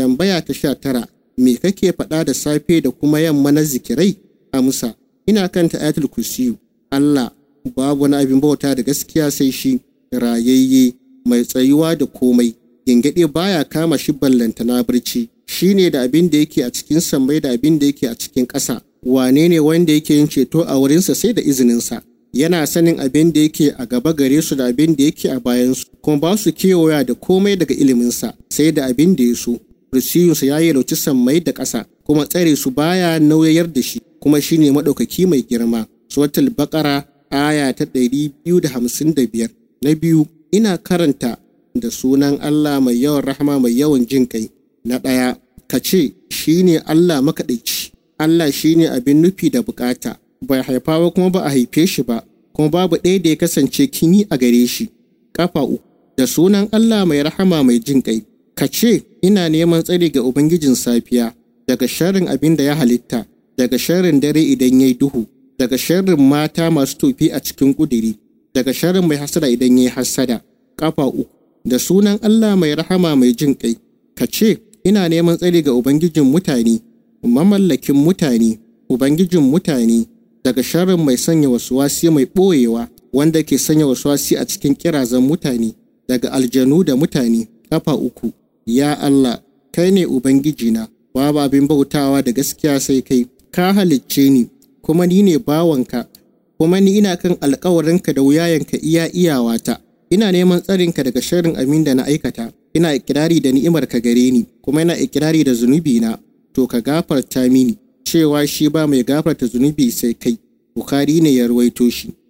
tambaya ta sha tara me kake faɗa da safe da kuma yamma na zikirai amsa ina kanta ayatul kursiyu Allah babu wani abin bauta da gaskiya sai shi rayayye mai tsayuwa da komai gingaɗe baya kama shi ballanta na barci shine da abin da yake a cikin sammai da abin da yake a cikin ƙasa wane ne wanda yake yin ceto a wurinsa sai da izininsa yana sanin abin da yake a gaba gare su da abin da yake a bayansu kuma ba su kewaya da komai daga iliminsa sai da abin da ya so kursiyunsa ya yi lauci sammai da ƙasa kuma tsare su baya nauyayar da shi kuma shine maɗaukaki mai girma suratul baƙara aya ta ɗari biyu da hamsin da biyar na biyu ina karanta da sunan Allah mai yawan rahama mai yawan jin kai na ɗaya ka ce shine Allah makaɗaici Allah shine abin nufi da bukata bai haifa ba kuma ba a haife shi ba kuma babu ɗaya da ya kasance kin yi a gare shi kafa uku da sunan Allah mai rahama mai jin kai ka ce ina neman tsari ga ubangijin safiya daga sharrin abin da ya halitta daga sharrin dare idan yayi duhu daga sharrin mata masu tofi a cikin kudiri daga sharrin mai hasada idan yayi hasada kafa uku da sunan Allah mai rahama mai jin kai ka ce ina neman tsari ga ubangijin mutane mamallakin mutane ubangijin mutane daga sharrin mai sanya wasuwasi mai ɓoyewa wanda ke sanya wasuwasi a cikin kirazan mutane daga aljanu da mutane kafa uku ya Allah kai ne ubangijina babu abin bautawa da gaskiya sai kai ka halicce ni kuma ni ne bawanka kuma ni ina kan alkawarinka da wuyayenka iya iyawata ina neman tsarinka daga sharrin amin da na aikata ina ikirari da ni'imarka gare ni kuma ina ikirari da zunubina to ka gafarta mini cewa shi ba mai gafarta zunubi sai kai Bukhari ne ya ruwaito shi